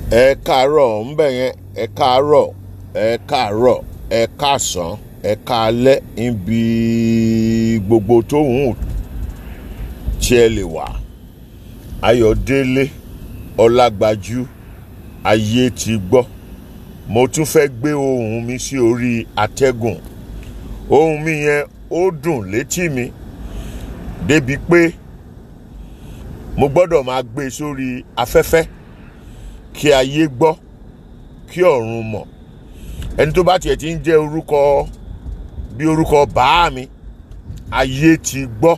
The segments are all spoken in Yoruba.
ẹ káàárọ̀ ńbẹ̀ yẹn ẹ káàárọ̀ ẹ káàárọ̀ ẹ káàsán ẹ káalẹ́ níbi gbogbo tó ń hùn tí ẹ lè wà ayọ̀délé ọlágbájú ayé ti gbọ́ mo tún fẹ́ gbé ohùn mi sí orí atẹ́gùn ohùn mi yẹn ó dùn létí mi débi pé mo gbọ́dọ̀ máa gbé e sórí afẹ́fẹ́ kí ayé gbọ́ kí ọ̀run mọ̀ ẹni tó bá tiẹ̀ ti ń jẹ́ orúkọ bí orúkọ bàá mi ayé ti gbọ́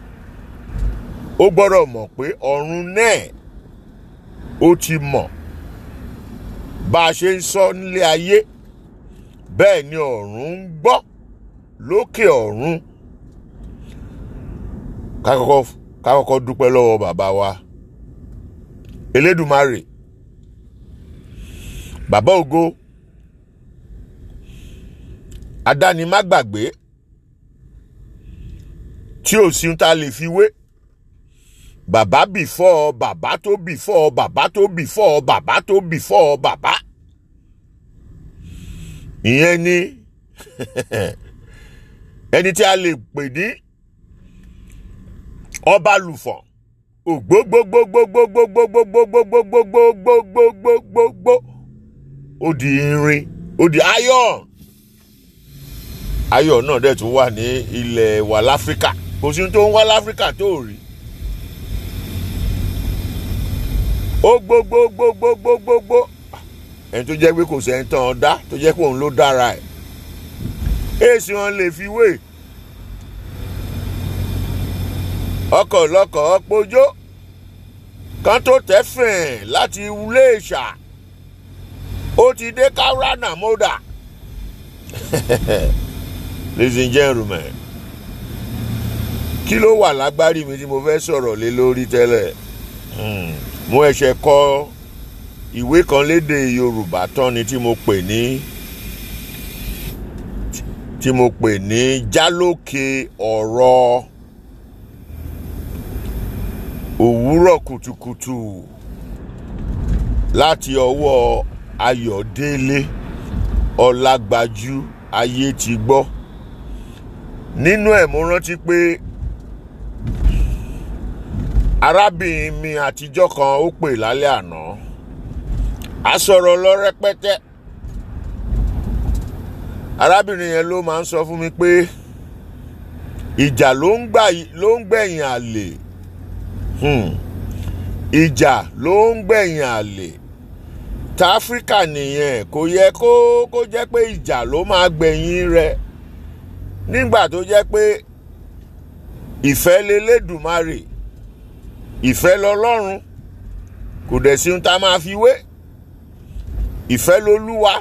ó gbọ́dọ̀ mọ̀ pé ọ̀run náà ó ti mọ̀ bá a ṣe ń sọ nílé ayé bẹ́ẹ̀ ni ọ̀run ń gbọ́ lókè ọ̀run ká kọ́kọ́ ká kọ́kọ́ dúpẹ́ lọ́wọ́ bàbá wa elédùmarè bàbá ògo adánimágbàgbé tí ò sí ta lè fi wé bàbá bìfọ́ bàbá tó bìfọ́ bàbá tó bìfọ́ bàbá tó bìfọ́ bàbá ìyẹn ni ẹni tí a lè pè ní ọba lùfọ̀n ògbógbógbógbógbógbógbógbógbógbógbógbógbógbógbógbó ó di irin ó di iron iron náà dẹ̀ tún wà ní ilẹ̀ wa láfíríkà kò sí tó ń wá láfíríkà tó rí ó gbógbógbógbógbógbó ẹni tó jẹ́ pé kò sẹ́ni tán ọ dá tó jẹ́ pé òun ló dára ẹ̀ èsì wọn lè fi wé ọkọ̀ lọkọ̀ ọpọjọ́ kan tó tẹ́fẹ̀ẹ́ láti ilé ìṣà ó ti dé kaurana moda ladies and gentlemen kí ló wà lágbárí mi tí mo fẹ́ sọ̀rọ̀ lé lórí tẹ́lẹ̀ mo ẹ̀ṣẹ̀ kọ ìwé kan lédè yorùbá tán ni tí mo pè ní tí mo pè ní jálókè ọ̀rọ̀ òwúrọ̀ kùtùkùtù láti ọwọ́ ayọ̀délé ọlágbájú ayé ti gbọ́ nínú ẹ̀ mo rántí pé arábìnrin mi àtijọ́ kan ó pè lálẹ́ àná a sọ̀rọ̀ lọ rẹpẹtẹ arábìnrin yẹn ló máa ń sọ fún mi pé ìjà ló ń gbẹ̀yìn àlè ìjà ló ń gbẹ̀yìn àlè ta áfíríkà nìyẹn kò yẹ kó kó jẹ́ pé ìjà ló máa gbẹ̀yìn rẹ̀ nígbà tó jẹ́ pé ìfẹ́ lelédùmarè ìfẹ́ lọ́lọ́run kò dẹ̀ sí ohun tá a máa fi wé ìfẹ́ lolúwa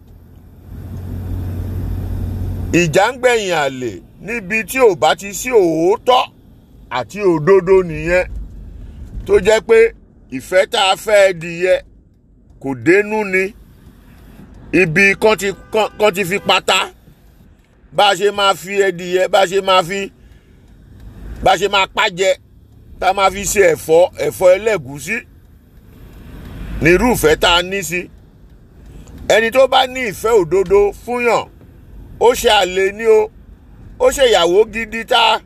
ìjà ń gbẹ̀yìn àlè níbi tí ò bá ti sí òótọ́ àti òdodo nìyẹn tó jẹ́ pé ìfẹ́ tá a fẹ́ dìyẹ kò dénú ni ibi kan ti kan ti fi pata bá a ṣe máa fi ẹdìyẹ bá a ṣe máa fi bá a ṣe máa pàjẹ tá a máa fi ṣe ẹ̀fọ́ ẹ̀fọ́ ẹlẹ́gùúsí nírúfẹ́ tá a ní sí ẹni tó bá ní ìfẹ́ òdodo fúnyàn ó ṣe àlè ní o ó ṣe ìyàwó gidi tá a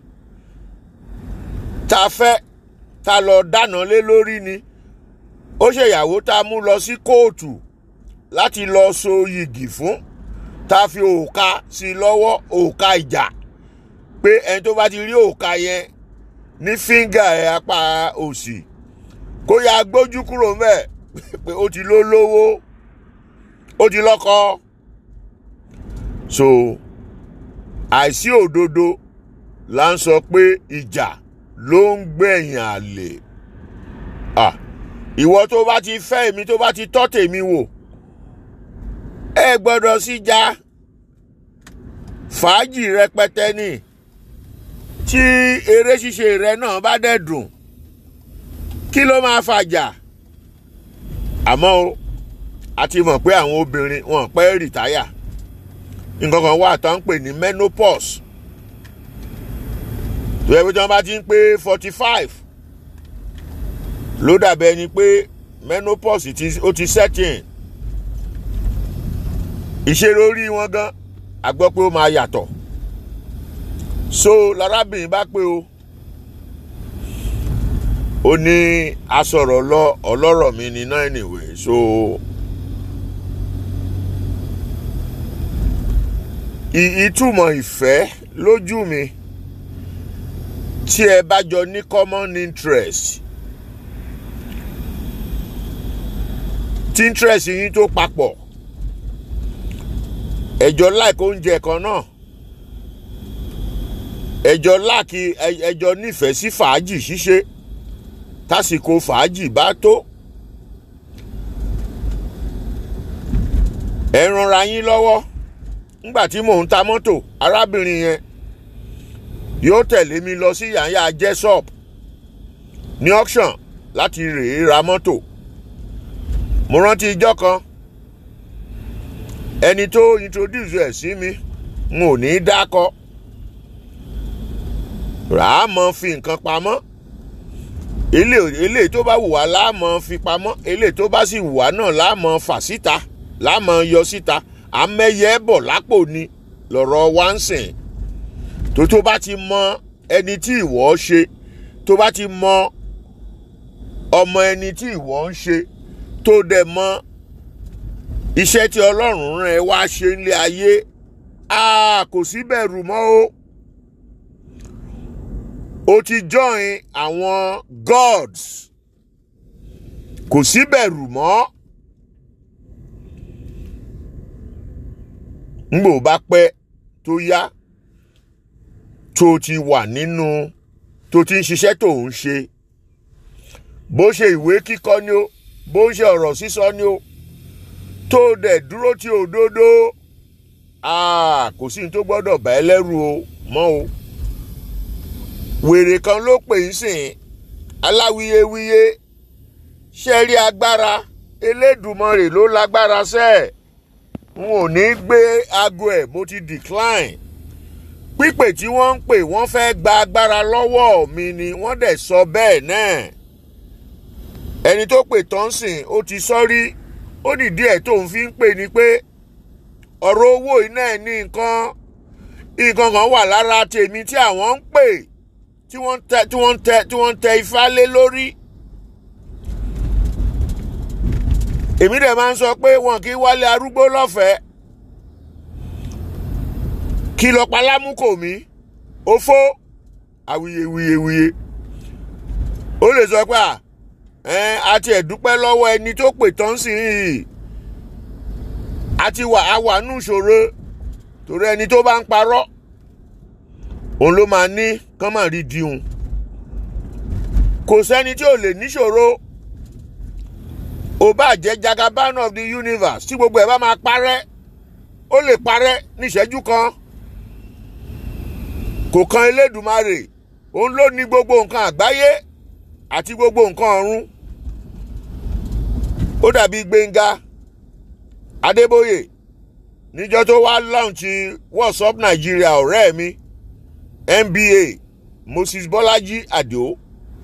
tá a fẹ́ tá a lọ dáná lé lórí ni ó ṣe ìyàwó tá a mú lọ sí kóòtù láti lọ so yìgì fún tá a fi òòka sí i lọ́wọ́ òòka ìjà pé ẹni tó bá ti rí òòka yẹn ní fíńgà ẹ̀ apá òsì kó ya gbójú kúrò mẹ́ẹ̀ pé ó ti ló lówó ó ti lọ́kọ so àìsí òdodo là ń sọ pé ìjà ló ń gbẹ̀yìn àlè ah ìwọ tó bá ti fẹ́ èmi tó bá ti tọ́ tèmi wò ẹ gbọ́dọ̀ sí já fàájì rẹpẹtẹ ni tí eré ṣíṣe rẹ náà bá dẹ̀ dùn kí ló máa fàjà àmọ́ o a ti mọ̀ pé àwọn obìnrin wọn pẹ́ rìtáyà nǹkan kan wà tó ń pè ní menopause tó yẹ pé tí wọ́n bá ti ń pé forty five ló dàbẹ̀ ni pé menopause ti ó ti set in ìṣeré orí wọn gan a gbọ́ pé ó máa yàtọ̀ so lárábìnrin bá pé o ó ní asọ̀rọ̀ lọ ọlọ́rọ̀ mi ní náà anyway so ìtumọ̀ ìfẹ́ lójú mi tí ẹ bá jọ ní common interest tí interest yín tó papọ̀ ẹjọ́ like oúnjẹ kan náà ẹjọ́ láàkì ẹjọ́ nífẹ̀ẹ́ sí fàájì ṣíṣe tásìkò fàájì bá tó ẹ ranra yín lọ́wọ́ nígbà tí mò ń ta mọ́tò arábìnrin yẹn yóò tẹ̀lé mi lọ sí yàyà jesop ní auction láti rèé ra mọ́tò mo rántí ijọ́ kan ẹni tó introduce ẹ̀ sí mi n ò ní í dákọ ràá mọ fi nǹkan pamọ́ eléyìí tó bá wù wá láàmọ fi pamọ́ eléyìí tó bá sì wù wá náà láàmọ fà síta láàmọ yọ síta àmẹyẹ bọ̀ lápò ni lọ̀rọ̀ wá ń sìn tó tó bá ti mọ ẹni tí ìwọ ṣe tó bá ti mọ ọmọ ẹni tí ìwọ ń ṣe tó dẹ̀ mọ iṣẹ́ tí ọlọ́run rán ẹ wá ṣe nílé ayé kò sí bẹ̀rù mọ́ o o ti join àwọn gods kò sí bẹ̀rù mọ́ ngbò bá pẹ́ tó yá tó ti wà nínú tó ti ń ṣiṣẹ́ tó ń ṣe bó ṣe ìwé kíkọ ni ó bó ṣe ọ̀rọ̀ sísọ ni ó tó dẹ̀ dúró tí òdodo kò sí ní tó gbọ́dọ̀ bá ẹ lẹ́rù o mọ́ o wèrè kan ló pè ń sìn aláwiyewíye ṣe rí agbára elédùmarè ló lágbára sẹ́ẹ̀ n ò ní gbé aago ẹ̀ mo ti decline pípè tí wọ́n ń pè wọ́n fẹ́ gba agbára lọ́wọ́ mi ni wọ́n dẹ̀ sọ bẹ́ẹ̀ náà ẹni tó pè tán sìn ó ti sọ́rí ó nìdí ẹ̀ tó ń fi ń pè ní pé ọ̀rọ̀ owó iná ẹ̀ ní nǹkan nǹkan kan wà lára tèmi tí àwọn ń pè tí wọ́n tẹ tí wọ́n tẹ tí wọ́n tẹ ifá lé lórí. èmi dẹ̀ máa ń sọ pé wọn kì í wálé arúgbó lọ́fẹ̀ẹ́ kí lọ palámùkò mi òfó awuyewuyewuye ó lè sọ pé à àti ẹ̀dúpẹ́ lọ́wọ́ ẹni tó pè tán sí i àti wà á wà nù ṣòro torí ẹni tó bá ń parọ́ òun ló máa ní kán máa rí diun kò sẹ́ni tí ò lè níṣòro ò bá jẹ́ jagaban of the universe tí gbogbo ẹ̀ bá máa parẹ́ ó lè parẹ́ níṣẹ́jú kan kò kan elédùmarè òun ló ní gbogbo nǹkan àgbáyé àti gbogbo nǹkan ọ̀run ó dàbí gbẹ̀ngà adébóyè níjọ́ tó wá lọ́ọ̀nchì whatsapp nàìjíríà ọ̀rẹ́ mi nba moses bọ́lájí àdó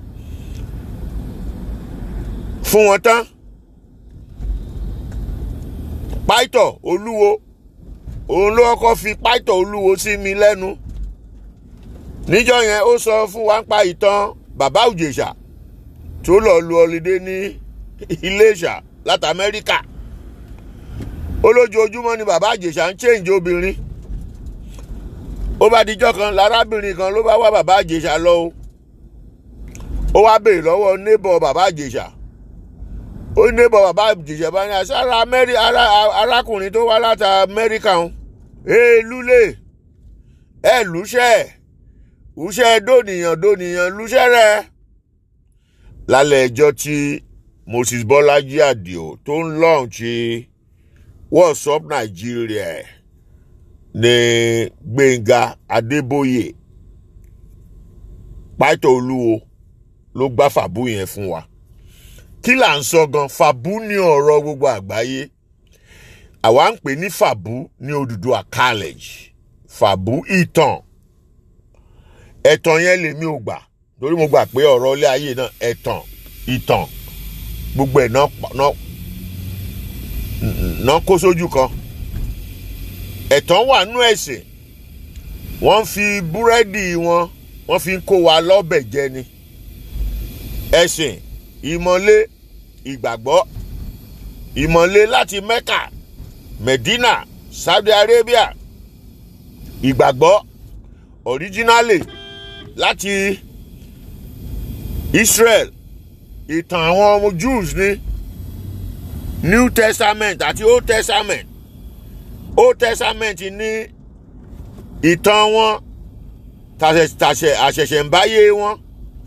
fún wọn tán pàìtọ̀ olúwo òun ló kọ́kọ́ fi pàìtọ̀ olúwo sí mi lẹ́nu níjọ́ yẹn ó sọ fún wa ń pa ìtàn bàbá òjèṣà tó lọ lu ọlídé ní iléṣà láti amẹ́ríkà olójoojúmọ́ ni bàbá àjèṣà ń change obìnrin ó bá dijọ́ kan lárábìnrin kan ló bá wá bàbá àjèṣà lọ o ó wá béèrè lọ́wọ́ neighbor bàbá àjèṣà ó ní neighbor bàbá àjèṣà bá ní àṣàrà arákùnrin tó wá láti amẹ́ríkà ń ee lúlẹ̀ ẹ lùṣẹ́ lùṣẹ́ dóníyàn dóníyàn lùṣẹ́ rẹ̀ lálẹ́ ẹjọ́ tí moses bọ́lájí àdìo tó ń lọ́ọ̀nchì whatsapp nàìjíríà ní gbẹ̀ngà adébóyè pàtó olúwo ló gbá fàbú yẹn fún wa kí là ń sọ gan fàbú ní ọ̀rọ̀ gbogbo àgbáyé àwa ń pè ní fàbú ní Odùduwà college fàbú ìtàn ẹ̀tàn yẹn lèmi ò gbà torí mo gbà pé ọ̀rọ̀ ilé ayé náà ẹ̀tàn ìtàn gbogbo ẹ̀ náà pa- náà náà kó sójú kan ẹ̀tàn wà nú ẹ̀sìn wọ́n fi búrẹ́dì wọn wọ́n fi ń kó wa lọ́bẹ̀ jẹ ni ẹ̀sìn ìmọ̀lé ìgbàgbọ́ ìmọ̀lé láti Mecca Medina Saudi Arabia ìgbàgbọ́ originally láti Israel ìtàn àwọn ọmọ Jews ní New Testament àti Old Testament Old Testament ní ìtàn wọn tàṣẹ- tàṣẹ àṣẹ̀ṣẹ̀ ń báyé wọn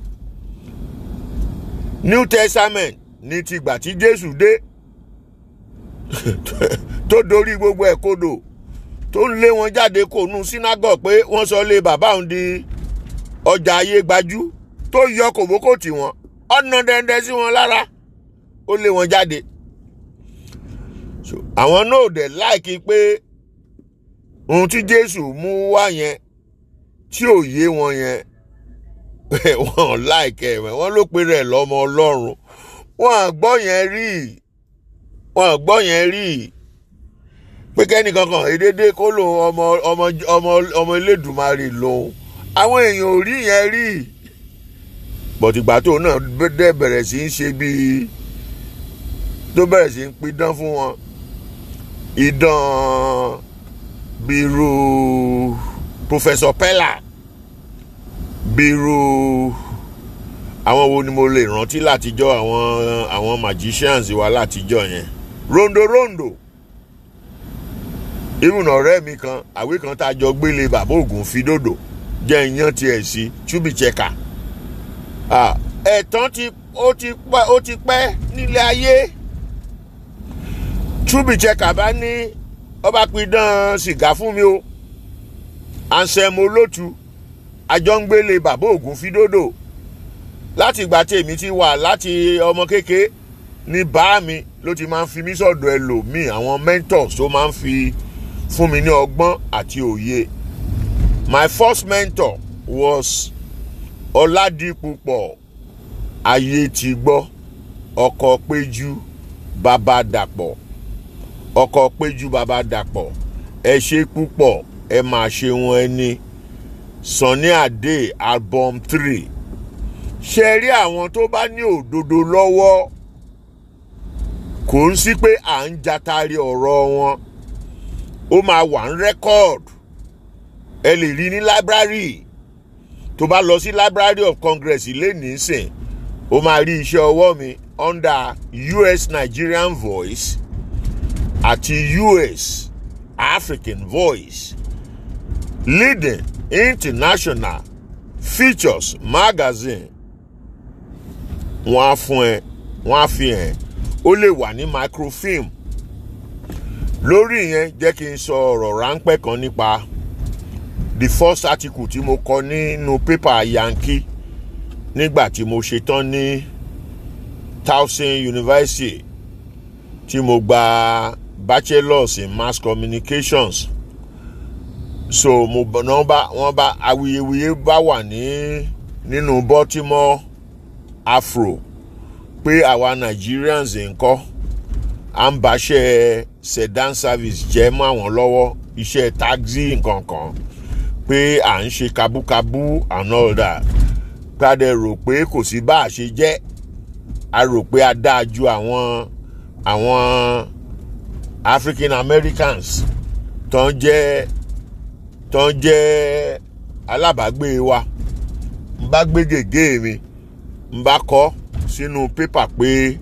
New Testament ní tìgbà tí Jésù dé tó dorí gbogbo ẹ̀ kodò tó ń lé wọn jáde kó nu synagogue pé wọ́n sọ lé bàbá òun di ọjà ayé gbajú tó yọ kòbókò tì wọ́n ọ̀nà dẹ́ndẹ́ sí wọn lára ó lé wọn jáde So, àwọn náà dẹ̀ láìkí pé ohun tí Jésù mú wá yẹn tí ò yé wọn yẹn wọn láìkẹ́ ẹ̀ wọ́n ló pe rẹ̀ lọ́mọ Ọlọ́run wọn àgbọ́ yẹn rí wọn àgbọ́ yẹn rí pé kẹ́nìkan kan èdèdè kó lòun ọmọ ọmọ ọmọ ọmọ Elédùmarè lòun àwọn èèyàn ò rí yẹn rí bọ̀tìgbà tó náà dẹ̀ bẹ̀rẹ̀ sí í ṣe bíi tó bẹ̀rẹ̀ sí í pidán fún wọn idán bírú Professor Pella bírú àwọn wo ni mo lè rántí látijọ́ àwọn àwọn magicians wa látijọ́ yẹn rondo rondo irun ọ̀rẹ́ mi kan àwé kan tá a jọ gbélé bàbá ògùn fi dòdò jẹ́ ìyàn tiẹ̀ sí chubicheka ẹ̀tàn ti ó ti pẹ́ ó ti pẹ́ nílé ayé chubicheka bá ní ọba pidán sìgá fún mi o Anselm Olótù àjọngbélé bàbá ògùn fi dòdò láti ìgbà tèmi ti wà láti ọmọ kékeré ní bá mi ló ti máa ń fi mí sọ̀dọ̀ ẹlòmíì àwọn mentors tó máa ń fi fún mi ní ọgbọ́n àti òye my first mentor was Ọládìpúpọ̀ ayé ti gbọ́ ọkọ̀ péjú bàbá dàpọ̀ ọkọ̀ péjú bàbá dàpọ̀ ẹ ṣe púpọ̀ ẹ máa ṣe wọn ẹni Sunny Adé album three ṣe rí àwọn tó bá ní òdodo lọ́wọ́ kò ń sí pé à ń jatari ọ̀rọ̀ wọn ó máa wà ń rẹ́kọ̀d ẹ lè rí ní library tó bá lọ sí library of congress ilé nísìn ó máa rí iṣẹ́ ọwọ́ mi under US Nigerian voice àti US African voice leading international features magazine wọ́n á fún ẹ wọ́n á fi hàn ó lè wà ní microfilm lórí yẹn jẹ́ kí n sọ ọ̀rọ̀ ráńpẹ́ kan nípa the first article tí mo kọ nínú pépà Yankee nígbà tí mo ṣetán ní Towson University tí mo gba bachelors in mass communications so mo náà bá wọ́n bá awuyewuye bá wà ní nínú Baltimore Afro pé àwa Nigerians ńkọ́ à ń báṣẹ́ sedan service jẹ́ mọ́ àwọn lọ́wọ́ iṣẹ́ taxi nkankan pé à ń ṣe kabúkabú and all that padà rò pé kò sí bá a ṣe jẹ́ a rò pé a dáa ju àwọn àwọn African Americans tó ń jẹ́ tó ń jẹ́ alábàágbé wa n bá gbé gègé mi n bá kọ sínú pépà pé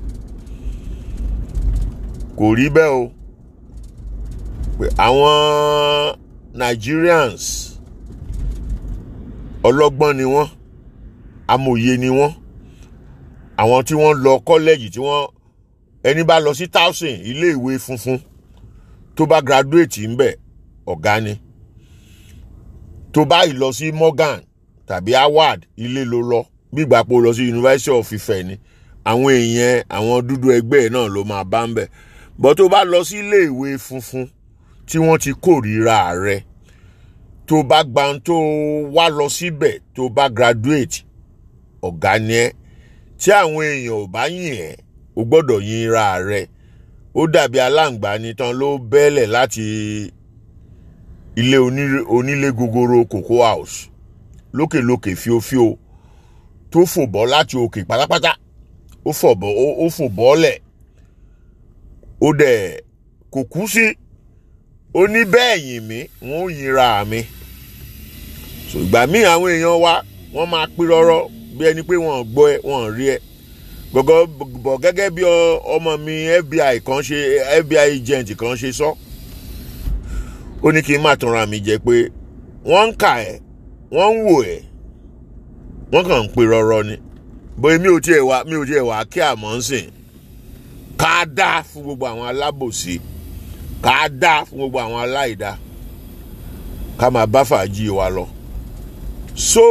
kò rí bẹ́ẹ̀ o pé àwọn Nigerians ọlọ́gbọ́n ni wọ́n amòye ni wọ́n àwọn tí wọ́n lọ kọ́lẹ́jì tí wọ́n ẹni bá lọ sí Towson iléèwé funfun tó bá graduate ńbẹ̀ ọ̀gá ni tó bá ì lọ sí Morgan tàbí Harvard ilé ló lọ gbígbà pé ó lọ sí University of Ife ni àwọn èèyàn àwọn dúdú ẹgbẹ́ ẹ̀ náà ló máa bá ń bẹ̀ bọ́ tó bá lọ sí iléèwé funfun tí wọ́n ti kórìíra rẹ̀ tó bá gba tó wá lọ síbẹ̀ tó bá graduate ọ̀gá ni ẹ́ tí àwọn èèyàn ò bá yìn ẹ́ o gbọ́dọ̀ yin ra rẹ ó dàbí aláǹgbá ní tán ló bẹ́lẹ̀ láti ilé onílé onílé gogoro cocoa house lókèlókè fíofío tó fò bọ́ láti òkè pátápátá ó fò bọ́ ó fò bọ́lẹ̀ ó dẹ̀ kò kú sí ó ní bẹ́ẹ̀ yìn mí wọ́n ó yinra mi so ìgbà míì àwọn èèyàn wa wọ́n máa pín rọ́rọ́ bí ẹni pé wọ́n gbọ́ ẹ wọ́n rí ẹ gbọ̀gọ́ bọ̀ gẹ́gẹ́ bí ọmọ mi FBI kan ṣe FBI agent kan ṣe sọ ó ní kí n má tanra mi jẹ pé wọ́n ń kà ẹ́ wọ́n ń wò ẹ́ wọ́n kàn ń pín rọ́rọ́ ni bóyá mi ò tiẹ̀ wá mi ò tiẹ̀ wá kí àmọ́ ń sìn ká dá fún gbogbo àwọn alábòsí ká dá fún gbogbo àwọn aláìdá ká máa bá fàájì wa lọ so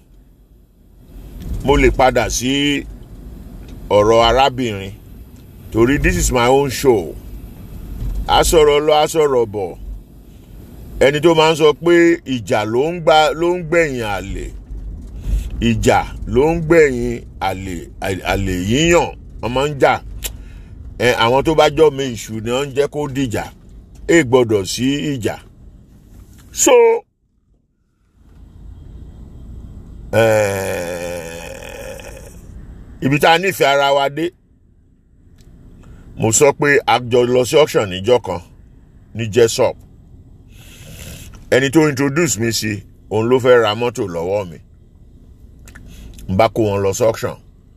mo lè padà sí ọ̀rọ̀ arábìnrin torí this is my own show a sọ̀rọ̀ lọ a sọ̀rọ̀ bọ̀ ẹni tó máa ń sọ pé ìjà ló ń gbà ló ń gbẹ̀yìn àlè ìjà ló ń gbẹ̀yìn àlè àlè yíyàn wọ́n máa ń jà ẹ àwọn tó bá jọ́ mi ìṣù ni wọ́n ń jẹ́ kó dìjà ẹ gbọ́dọ̀ sí ìjà so ibi tá a nífẹ̀ẹ́ ara wa dé mo sọ pé a jọ lọ sí auction níjọ́ kan ní jesop ẹni tó introduce mi sí òun ló fẹ́ ra mọ́tò lọ́wọ́ mi n bá kó wọn lọ sí auction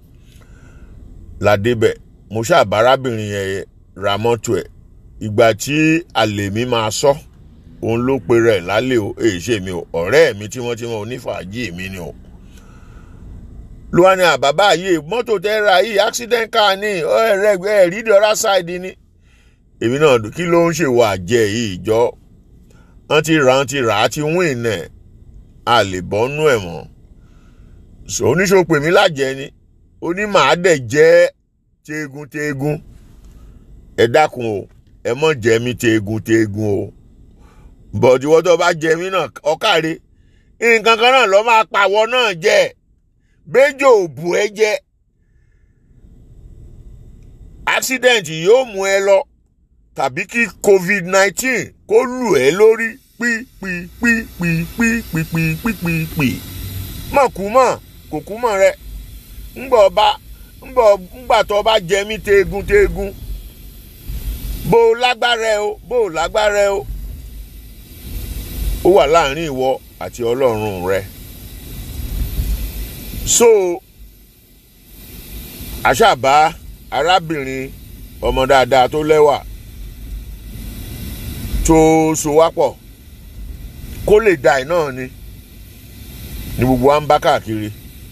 ládébẹ̀ mo ṣàbá arábìnrin yẹn ra mọ́tò ẹ̀ ìgbà tí àlè mi máa sọ òun ló pe rẹ̀ lálẹ́ o èyí ṣe mi o ọ̀rẹ́ mi tímọ́tímọ́ onífàájì mi ni o lóhání àbábá yìí mọ́tò tẹ́ ra yìí accident car ní ẹ̀rẹ́ ẹ̀rí the other side ni èmi náà kí ló ń ṣèwọ àjẹ yìí jọ wọ́n ti rà wọ́n ti rà á ti wín nẹ̀ a lè bọ́nú ẹ̀ mọ́ oníṣòwò pè mí lájẹ ni onímàá dẹ̀ jẹ́ teegun teegun ẹ dákun o ẹ mọ̀ jẹ́ mi teegun teegun o bọ̀dì wọ́n tó bá jẹ mí náà ọ̀kàrẹ́ nǹkan kan náà lọ́ máa pàwọ́ náà jẹ́ bẹ́jọ́ òbú ẹ jẹ́ accident yóò mú ẹ lọ tàbí kí covid nineteen kó lù ẹ lórí pípípípípípípípípí mọ̀ kú mọ̀ kò kú mọ̀ rẹ ńgbọ̀ ọba ńgbọ̀ ńgbà tó bá jẹ mí teegun teegun bó o lágbára ẹ o bó o lágbára ẹ o ó wà láàrin ìwọ àti ọlọ́run rẹ so àṣàbá arábìnrin ọmọ dáadáa tó lẹ́wà tó sowápọ̀ kó lè da ẹ̀ náà ni ni gbogbo wa ń bá káàkiri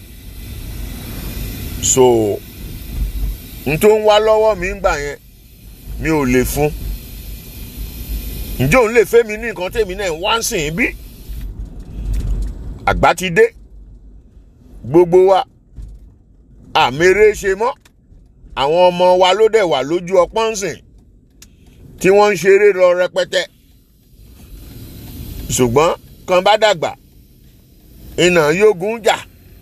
so n tó ń wá lọ́wọ́ mi ń gbà yẹn mi ò lè fún ǹjẹ́ òun lè fẹ́ mi ní nǹkan tèmi náà wá ń sìn bí àgbà ti dé gbogbo wa àmèrè ṣe mọ́ àwọn ọmọ wa ló dẹ̀ wà lójú ọpọ́n sìn tí wọ́n ń ṣeré lọ rẹpẹtẹ ṣùgbọ́n kan bá dàgbà iná yógun jà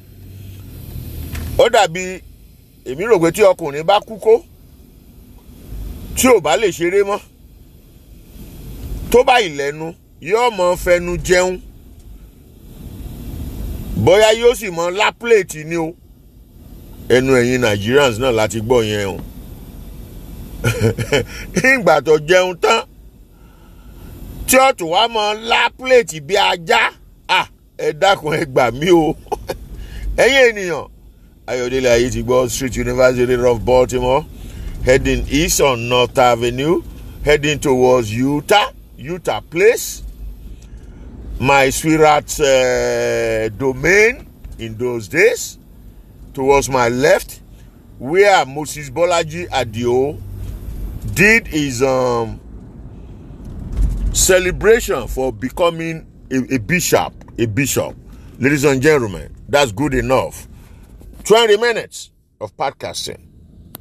ó dàbí èmi rò pé tí ọkùnrin bá kú kó tí ò bá lè ṣeré mọ́ tó bá ìlẹ́nu yóò mọ fẹnu jẹun bóyá yóò sì mọ lápléètì ni o ẹnu ẹ̀yin Nigerians náà láti gbọ́ yẹn o ìgbà tó jẹun tán tí ó tún wá mọ lápléètì bí ajá ẹ dákun ẹ gbà mí o ẹ̀yin ènìyàn Ayọ̀délé ayé ti gbọ́ Street University of Baltimore heading east on North Avenue heading towards Utah Utah Place my sweetheart's uh, domain in those days towards my left where Moses Bolaji Adio did his um, celebration for becoming a, a bishop a bishop ladies and gentlemen that's good enough 20 minutes of podcasting